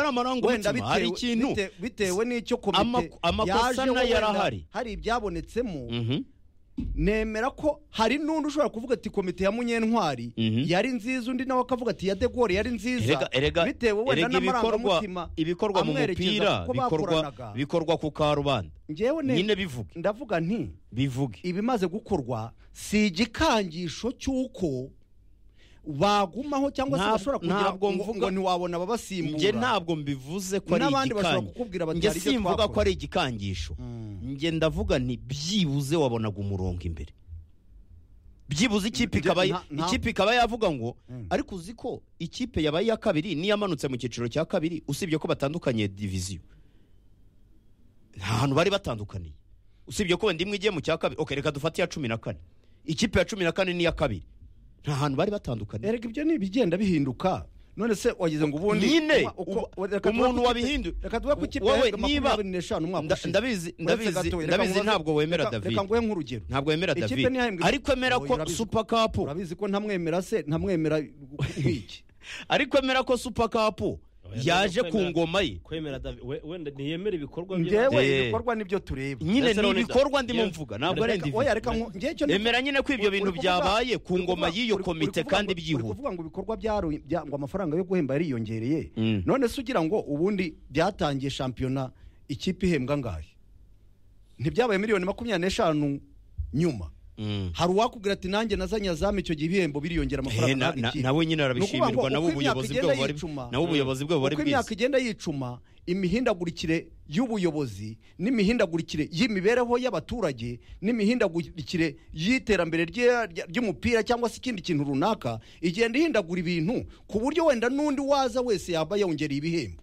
nyamara ngo wenda hari ikintu bitewe- bitewe n'icyo Ama- komite amakosa yajeho, nayo wenda arahari. hari ibyabonetsemo Mhm. nemera ko hari n'undi ushobora kuvuga ati komite ya munyentwari Mhm. yari nziza undi nawe akavuga ati ya degore yari nziza Erega- erega- bitewe wenda erega ibikorwa n'amarangamutima ibikorwa mu amwerekeza mupira kuko bikorwa bakoranaga. bikorwa ku karubanda njyewe ne- nyine bivuge ndavuga nti bivuge ibimaze gukorwa si igikangisho cy'uko bagumaho cyangwa se Nta- bashobora kugira ntabwo ngo ngo mvuga- ntiwabona njye babasimbura ntabwo mbivuze ko ari N'abandi bashobora igikangisho kukubwira bati, njye "Hari ibyo simvuga ko twakoze." ari igikangisho Mm. njye ndavuga nti byibuze wabonaga umurongo imbere byibuze ikipe Njye- ikaba nta- nta- ikipe ikaba yavuga ngo Mm. ariko uzi ko ikipe yabaye iya kabiri niyo yamanutse mu cyiciro cya kabiri usibye ko batandukanye diviziyo nta hantu bari batandukaniye usibye ko wenda imwe igiye mu cya kabiri okay, reka dufate iya cumi na kane ikipe ya cumi na kane n'iya kabiri nta hantu bari batandukaniye erega ibyo ni ibigenda bihinduka none se wagize ngo ubundi nyine uko- uko- ubu- reka tuve umuntu ku kipe- wabihinduye reka tuve ku kipe Wowe yahembwe niba- makumyabiri n'eshanu umwaka Nda- ushize. ndabizi- Uretse ndabizi- gato, reka ndabizi nkubaze- ntabwo wemera reka- David. reka nguhe nk'urugero ntabwo yemera Ikipe david ntiyahembwe- ariko emera Oya, ko urabizi- super cup urabizi ko ntamwemera se ntamwemera nk'iki ariko emera ko super cup yaje ku ngoma ye kwemera David- we- wenda ntiyemera ibikorwa ngewe Eh. ibikorwa nibyo tureba nyine Ndetse ni Ronald- ibikorwa ndimo yewe, mvuga ntabwo ari reka- individu oya reka nku- njyewe icyo ndi- emera nyine ko ibyo Uri- bintu uri kuvuga- byabaye ku uri ngoma kuvuga- y'iyo uri- uri komite kuvuga kandi ngo- uri byihuta kuvuga ngo ibikorwa byaro- bya- ngo amafaranga yo guhemba yariyongereye Mm. none se ugira ngo ubundi byatangiye shampiyona ikipe ihembwa angahe ntibyabaye miliyoni makumyabiri n'eshanu nyuma Mm. hari uwakubwira ati nanjye nazanye azamu icyo gihe ibihembo biriyongera Eh, amafaranga na- na- nawe nyine arabishimirwa nabo ubuyobozi bwabo bari nabo ubuyobozi bwabo bari uko imyaka bwiza igenda yicuma imihindagurikire y'ubuyobozi n'imihindagurikire y'imibereho y'abaturage n'imihindagurikire y'iterambere rye- rya- ry'umupira cyangwa se ikindi kintu runaka igenda ihindagura ibintu ku buryo wenda n'undi waza wese yaba yongereye ibihembo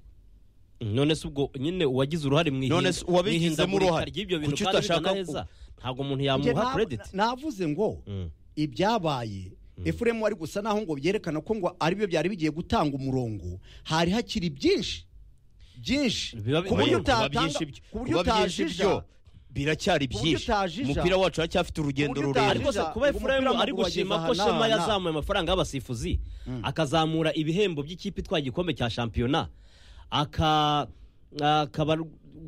none se ubwo nyine uwagize uruhare mu None se uwabigizemo ihindagurika uruhare. ry'ibyo bintu Kuki kandi utashaka bigana neza ntabwo umuntu Njye yamuha na- credit navuze ngo Mm. ibyabaye efuremu ari gusa naho ngo byerekana ko ngo aribyo byari bigiye gutanga umurongo hari hakiri byinshi byinshi Biba- ku buryo Oya, biba utatanga ku buryo kuba byinshi byo utajija biracyari buryo byinshi utajija. umupira wacu haracyafite urugendo buryo rurerure ariko se Biza- kuba ubu umupira efuremu ari w'amaguru gushima ko wageze aha shema n'aha. yazamuye amafaranga y'abasifuzi akazamura ibihembo by'ikipe itwaye igikombe cya shampiyona aka akaba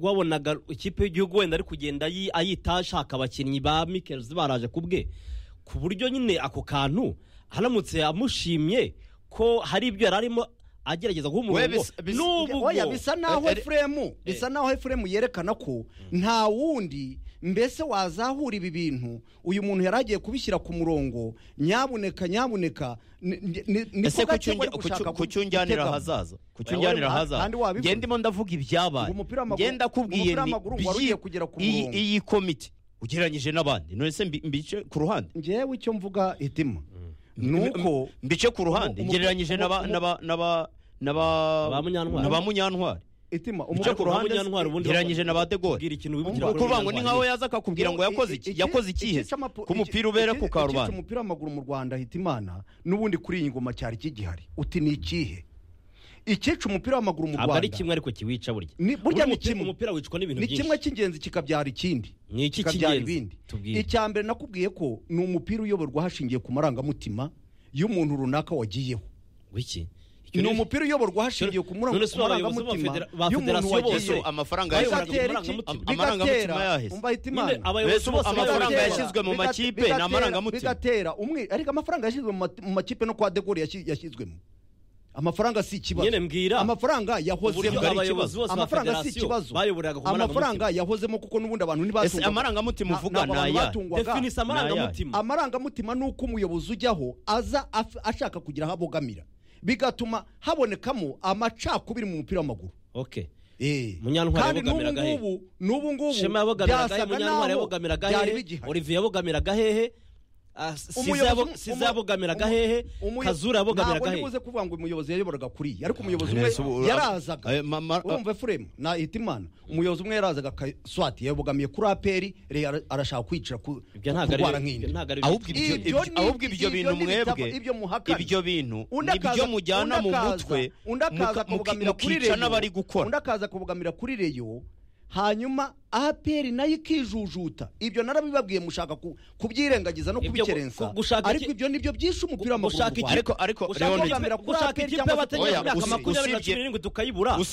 wabonaga ikipe y'igihugu wenda ari kugenda ayi- ayita ashaka abakinnyi ba mikelizi baraje ku bwe ku buryo nyine ako kantu aramutse amushimye ko hari ibyo yari arimo agerageza guha umurongo bis- bis- n'ubu oya bwo- bisa naho Eh, eh, efuremu bisa naho efuremu yerekana ko nta wundi mbese wazahura ibi bintu uyu muntu yari agiye kubishyira ku murongo nyabuneka nyabuneka ni- ni- ni- ni ese ko gake bari gushaka kucyunjanira gutegamo. ahazaza kucyunjanira Oya, ahazaza kandi wabivuze. ngenda ndimo ndavuga ibyabaye Ngo umupira w'amaguru- ngenda kubwiye umupira ni w'amaguru wari ugiye byi- kugera ku iyi- murongo. iyi komite ugereranyije n'abandi none se mbi- mbice ku ruhande ngewe icyo mvuga hitima ni uko mbice ku ruhande Umu- umu- ngereranyije n'aba- umu- n'aba- n'aba- n'aba- Ba Munyantwari. n'aba munyantwari hitima mbice ku ba ruhande Munyantwari ubundi ngereranyije na ba de Gaulle. Bwira ikintu wibukira Ngo kuri kuvuga ngo ni nkaho Munyantwari. yaza akakubwira ngo yakoze iki yakoze ikihe ku mupira ubera ku karubanda karubanda umupira w'amaguru mu rwanda hitimana n'ubundi kuri iyi ngoma cyari kigihari uti ni ikihe ikica umupira w'amaguru mu ntabwo ari rwanda kimwe ariko kiwica burya Ni- burya ni umupira- kimwe. umupira wicwa n'ibintu ni byinshi kimwe cy'ingenzi kikabyara ikindi Ni iki kikabyara cy'ingenzi? ibindi Tubwire. icya mbere nakubwiye ko ni umupira uyoborwa hashingiye ku marangamutima y'umuntu runaka wagiyeho wiki ni umupira uyoborwa hashingiye ku mura- None se ku aba abayobozi marangamutima b'amafedera- ba y'umuntu federasiyo bose wagiyeho amafaranga Ayo yashyizwe bigatera bigatera iki? amarangamutima yahise Nyine aba- mbese ubu Abayobozi bose amafaranga bigatera- yashyizwe mu makipe ni amarangamutima bigatera umwe ariko amafaranga yashyizwe mu ma- mu makipe no kwa degori yashyizwemo amafaranga si ikibazo Nyine mbwira. amafaranga yahozemo Uburyo Ari abayobozi ikibazo. bose ba amafaranga si federasiyo ikibazo bayoboraga ku amafaranga marangamutima. yahozemo kuko n'ubundi abantu ese ntibatungaga amarangamutima uvuga ni ayahe definisi amarangamutima amarangamutima ni uko umuyobozi ujyaho aza af- ashaka kugira aho abogamira bigatuma habonekamo amacakubiri mu mupira w'amaguru okay Eh. Munyantwari kandi n'ubu yabogamiraga he? ngubu n'ubu ngubu shema yabogamiraga he byasaga munyantwari naho yabogamiraga byari hehe bigihari. olivier yabogamiraga hehe Ah, Siza yabo- Umuyobozi- siza yabogamiraga umu- hehe umuyo- kazura yabogamiraga ntabwo hehe nibuze kuvuga ngo umuyobozi yayoboraga kuriya ariko umuyobozi None se ubu- umwe yarazaga Ayo ma- ma- urumva efuremu na hitimana umuyobozi umwe yarazaga swati yabogamiye kuri aperi reyo arashaka kwicira ku- ibyo ntabwo ari kurwara ibyo nk'indi ntabwo ari ahubwo ibyo, Ibyo ibyo, ni- ahubwo ibyo ibyo bintu ni ibitabo, mwebwe ibyo muhakana. ibyo bintu Undi nibyo akaza- mujyana undi mu akaza- mutwe undi akaza muka- muki- akabogamira kuri mukica reyo n'abari undi gukora akaza kubogamira kuri reyo hanyuma aperi nayo ikijujuta ibyo narabibabwiye mushaka ku- kubyirengagiza no Ibyo gu- kubikerensa ku- gushaka ariko iki- ibyo nibyo byishe umupira w'amaguru gushaka mu Rwanda. iki- ariko ariko gushaka Leonid, Leonid. ikipe- gushaka Kuri ikipe APR cyangwa y'abategarugori se- Oya, imyaka usi- makumyabiri na usibye- cumi n'irindwi tukayibura usi-